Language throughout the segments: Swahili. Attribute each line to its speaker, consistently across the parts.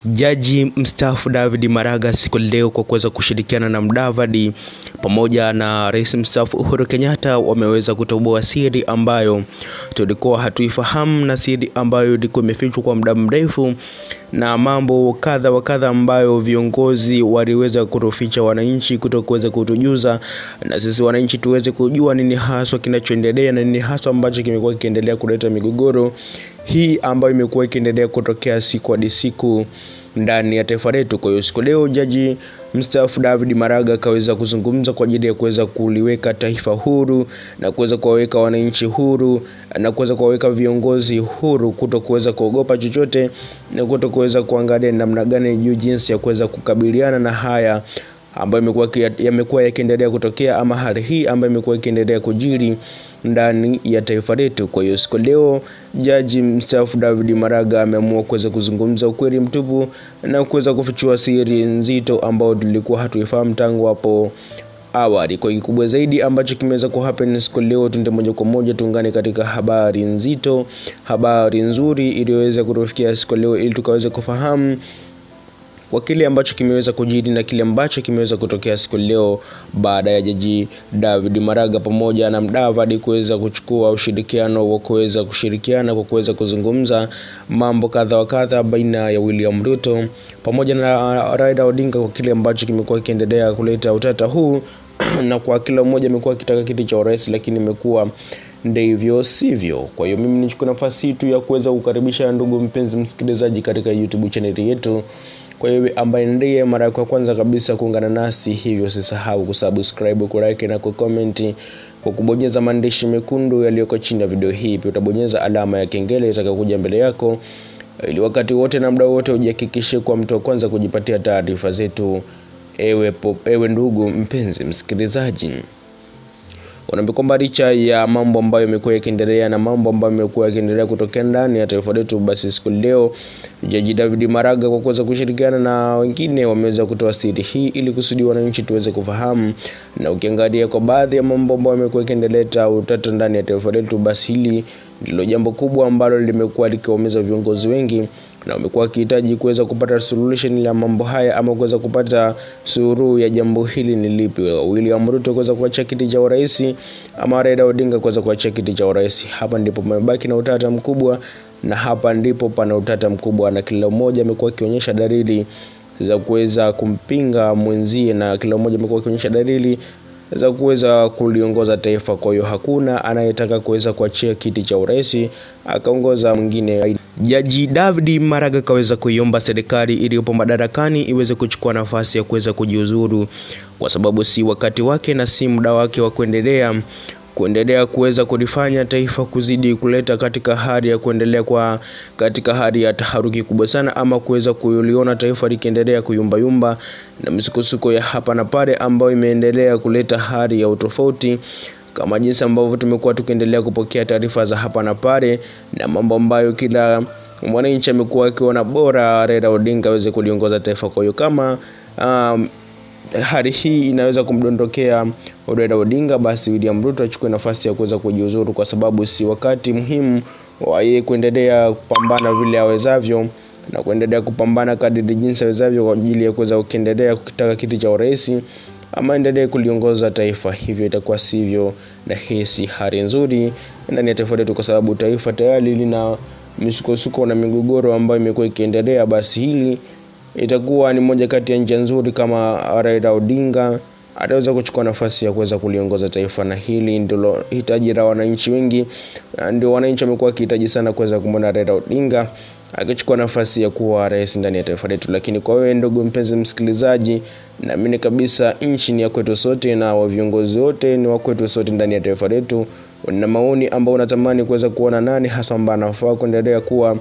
Speaker 1: Jaji mstaafu David Maraga siku leo kwa kuweza kushirikiana na Mudavadi pamoja na rais mstaafu Uhuru Kenyatta wameweza kutoboa siri ambayo tulikuwa hatuifahamu na siri ambayo ilikuwa imefichwa kwa muda mrefu na mambo kadha wa kadha ambayo viongozi waliweza kutoficha wananchi kutokuweza kutujuza, na sisi wananchi tuweze kujua nini haswa kinachoendelea na nini haswa ambacho kimekuwa kikiendelea kuleta migogoro hii ambayo imekuwa ikiendelea kutokea siku hadi siku ndani ya taifa letu. Kwa hiyo siku leo jaji mstaafu David Maraga akaweza kuzungumza kwa ajili ya kuweza kuliweka taifa huru na kuweza kuwaweka wananchi huru na kuweza kuwaweka viongozi huru kuto kuweza kuogopa chochote na kuto kuweza kuangalia namna gani juu jinsi ya kuweza kukabiliana na haya ambayo yamekuwa yamekuwa yakiendelea kutokea ama hali hii ambayo imekuwa ikiendelea kujiri ndani ya taifa letu. Kwa hiyo siku leo jaji mstaafu David Maraga ameamua kuweza kuzungumza ukweli mtupu na kuweza kufichua siri nzito ambayo tulikuwa hatuifahamu tangu hapo awali. Kwa kikubwa zaidi ambacho kimeweza kuhappen siku leo, tuende moja kwa moja tuungane katika habari nzito, habari nzuri iliyoweza kutufikia siku leo, ili tukaweze kufahamu kwa kile ambacho kimeweza kujiri na kile ambacho kimeweza kutokea siku leo baada ya jaji David Maraga pamoja na Mudavadi kuweza kuchukua ushirikiano wa kuweza kushirikiana kwa kuweza kuzungumza mambo kadha wa kadha baina ya William Ruto pamoja na Raila Odinga kwa kile ambacho kimekuwa kiendelea kuleta utata huu na kwa kila mmoja amekuwa akitaka kiti cha urais, lakini imekuwa ndivyo sivyo. Kwa hiyo mimi nichukue nafasi tu ya kuweza kukaribisha ndugu mpenzi msikilizaji katika YouTube chaneli yetu kwa hiyo ambaye ndiye mara ya kwanza kabisa kuungana nasi, hivyo usisahau kusubscribe, kulike na kucomment kwa kubonyeza maandishi mekundu yaliyoko chini ya video hii. Pia utabonyeza alama ya kengele itakayokuja mbele yako, ili wakati wote na muda wote ujihakikishe kwa mtu wa kwanza kujipatia taarifa zetu. Ewe, ewe ndugu mpenzi msikilizaji unaambia kwamba licha ya mambo ambayo yamekuwa yakiendelea na mambo ambayo yamekuwa yakiendelea kutokea ndani ya taifa letu, basi siku leo jaji David Maraga kwa kuweza kushirikiana na wengine wameweza kutoa siri hii ili kusudi wananchi tuweze kufahamu. Na ukiangalia kwa baadhi ya mambo ambayo yamekuwa yakiendelea utata ndani ya taifa letu, basi hili ndilo jambo kubwa ambalo limekuwa likiwaumiza viongozi wengi na wamekuwa wakihitaji kuweza kupata solution ya mambo haya ama kuweza kupata suluhu ya jambo hili ni lipi. William Ruto kuweza kuachia kiti cha urais ama Raila Odinga kuweza kuachia kiti cha urais. Hapa ndipo pamebaki na utata mkubwa, na hapa ndipo pana utata mkubwa, na kila mmoja amekuwa akionyesha dalili za kuweza kumpinga mwenzie, na kila mmoja amekuwa akionyesha dalili za kuweza kuliongoza taifa. Kwa hiyo hakuna anayetaka kuweza kuachia kiti cha urais akaongoza mwingine. Jaji David Maraga kaweza kuiomba serikali iliyopo madarakani iweze kuchukua nafasi ya kuweza kujiuzuru, kwa sababu si wakati wake na si muda wake wa kuendelea kuendelea kuweza kulifanya taifa kuzidi kuleta katika hali ya kuendelea kwa katika hali ya taharuki kubwa sana, ama kuweza kuliona taifa likiendelea kuyumbayumba na misukosuko ya hapa na pale ambayo imeendelea kuleta hali ya utofauti kama jinsi ambavyo tumekuwa tukiendelea kupokea taarifa za hapa na pale na mambo ambayo kila mwananchi amekuwa akiona bora Raila Odinga aweze kuliongoza taifa. Kwa hiyo kama um, hali hii inaweza kumdondokea Raila Odinga, basi William Ruto achukue nafasi ya kuweza kujiuzuru, kwa sababu si wakati muhimu wa yeye kuendelea kupambana vile awezavyo na kuendelea kupambana kadiri jinsi awezavyo kwa ajili ya kuweza kuendelea kukitaka kiti cha urais ama endelee kuliongoza taifa. Hivyo itakuwa sivyo, na hii si hali nzuri ndani ya taifa letu, kwa sababu taifa tayari lina misukosuko na migogoro ambayo imekuwa ikiendelea. Basi hili itakuwa ni moja kati ya njia nzuri kama Raila Odinga ataweza kuchukua nafasi ya kuweza kuliongoza taifa, na hili ndilo hitaji la wananchi wengi. Ndio wananchi wamekuwa wakihitaji sana kuweza kumwona Raila Odinga akichukua nafasi ya kuwa rais ndani ya taifa letu. Lakini kwa wewe ndugu mpenzi msikilizaji, naamini kabisa nchi ni ya kwetu sote na wa viongozi wote ni wa kwetu sote ndani ya taifa letu. Una maoni ambao unatamani kuweza kuona nani hasa ambaye anafaa kuendelea kuwa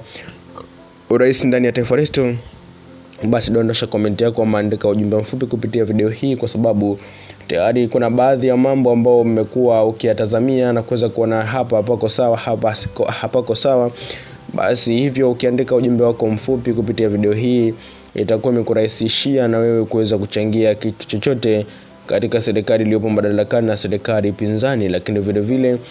Speaker 1: urais ndani ya taifa letu, basi dondosha komenti yako, maandika ujumbe mfupi kupitia video hii, kwa sababu tayari kuna baadhi ya mambo ambayo mmekuwa ukiyatazamia na kuweza kuona hapa hapako sawa, hapa hapako sawa basi hivyo ukiandika ujumbe wako mfupi kupitia video hii itakuwa imekurahisishia na wewe kuweza kuchangia kitu chochote katika serikali iliyopo madarakani na serikali pinzani, lakini vile vile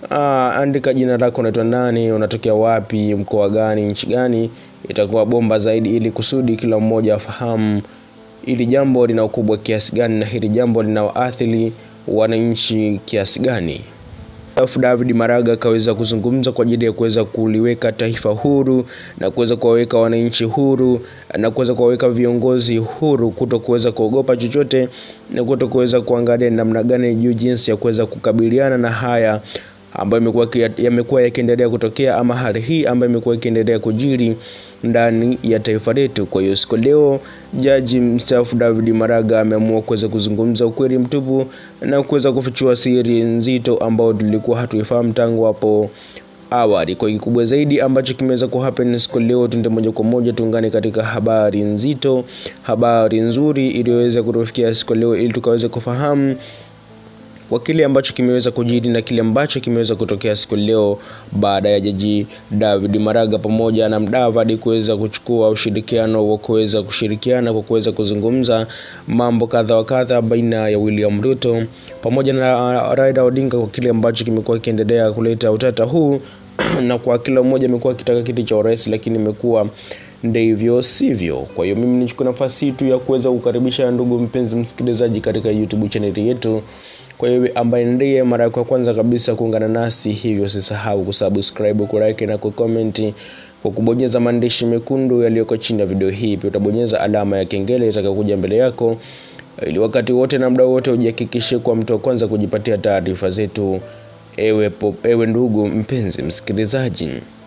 Speaker 1: uh, andika jina lako, unaitwa nani, unatokea wapi, mkoa gani, nchi gani, itakuwa bomba zaidi, ili kusudi kila mmoja afahamu ili jambo lina ukubwa kiasi gani na hili jambo linawaathiri wananchi kiasi gani. Alafu David Maraga akaweza kuzungumza kwa ajili ya kuweza kuliweka taifa huru na kuweza kuwaweka wananchi huru na kuweza kuwaweka viongozi huru, kuto kuweza kuogopa chochote na kuto kuweza kuangalia namna gani juu jinsi ya kuweza kukabiliana na haya ambayo imekuwa yamekuwa yakiendelea kutokea ama hali hii ambayo imekuwa ikiendelea kujiri ndani ya taifa letu. Kwa hiyo siku leo jaji mstaafu David Maraga ameamua kuweza kuzungumza ukweli mtupu na kuweza kufichua siri nzito ambayo tulikuwa hatuifahamu tangu hapo awali. Kwa kikubwa zaidi ambacho kimeweza kuhappen siku leo, tuende moja kwa moja tuungane katika habari nzito, habari nzuri iliyoweza kutufikia siku leo, ili tukaweze kufahamu kwa kile ambacho kimeweza kujiri na kile ambacho kimeweza kutokea siku leo baada ya jaji David Maraga pamoja na Mdavadi kuweza kuchukua ushirikiano wa kuweza kushirikiana kwa kuweza kuzungumza mambo kadha wa kadha baina ya William Ruto pamoja na Raila Odinga kwa kile ambacho kimekuwa kiendelea kuleta utata huu na kwa kila mmoja amekuwa akitaka kiti cha urais, lakini imekuwa ndivyo sivyo. Kwa hiyo mimi nichukue nafasi hii tu ya kuweza kukaribisha ndugu mpenzi msikilizaji katika YouTube channel yetu kwa hiyo ambaye ndiye mara ya kwanza kabisa kuungana nasi, hivyo usisahau kusubscribe, kulike na kucomment kwa kubonyeza maandishi mekundu yaliyoko chini ya video hii. Pia utabonyeza alama ya kengele itakayokuja mbele yako, ili wakati wote na muda wote ujihakikishe kwa mtu wa kwanza kujipatia taarifa zetu. Ewe, po, ewe ndugu mpenzi msikilizaji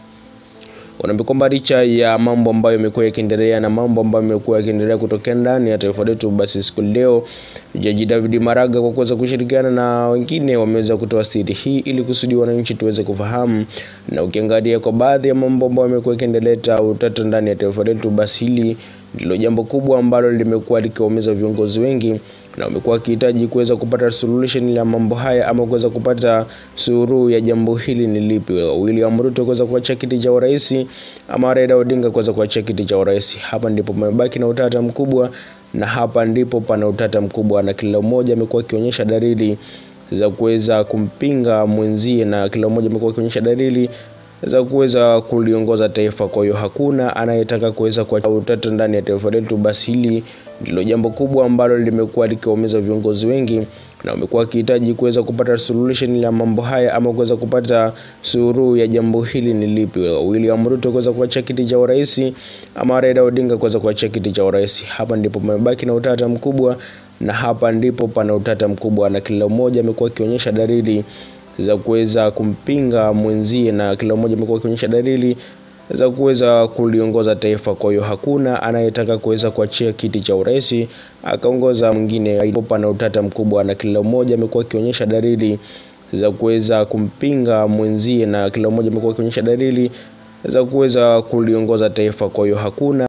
Speaker 1: unaambia kwamba licha ya mambo ambayo yamekuwa yakiendelea na mambo ambayo yamekuwa yakiendelea kutokea ndani ya taifa letu, basi siku leo jaji David Maraga kwa kuweza kushirikiana na wengine wameweza kutoa siri hii ili kusudi wananchi tuweze kufahamu. Na ukiangalia kwa baadhi ya mambo ambayo yamekuwa yakiendeleta utata ndani ya taifa letu, basi hili ndilo jambo kubwa ambalo limekuwa likiwaumiza viongozi wengi na wamekuwa wakihitaji kuweza kupata solution ya mambo haya ama kuweza kupata suluhu ya jambo hili ni lipi. William Ruto kuweza kuachia kiti cha urais ama Raila Odinga kuweza kuachia kiti cha urais. Hapa ndipo pamebaki na utata mkubwa, na hapa ndipo pana utata mkubwa, na kila mmoja amekuwa akionyesha dalili za kuweza kumpinga mwenzie, na kila mmoja amekuwa akionyesha dalili za kuweza kuliongoza taifa. Kwa hiyo hakuna anayetaka kuweza kuacha utata ndani ya taifa letu. Basi hili ndilo jambo kubwa ambalo limekuwa likiwaumiza viongozi wengi na wamekuwa wakihitaji kuweza kupata solution ya mambo haya ama kuweza kupata suluhu ya jambo hili ni lipi. William Ruto kuweza kuachia kiti cha urais ama Raila Odinga kuweza kuachia kiti cha urais. Hapa ndipo pamebaki na utata mkubwa, na hapa ndipo pana utata mkubwa, na kila mmoja amekuwa akionyesha dalili za kuweza kumpinga mwenzie, na kila mmoja amekuwa akionyesha dalili za kuweza kuliongoza taifa. Kwa hiyo hakuna anayetaka kuweza kuachia kiti cha urais akaongoza mwingine. Pana utata mkubwa, na kila mmoja amekuwa akionyesha dalili za kuweza kumpinga mwenzie, na kila mmoja amekuwa akionyesha dalili za kuweza kuliongoza taifa. Kwa hiyo hakuna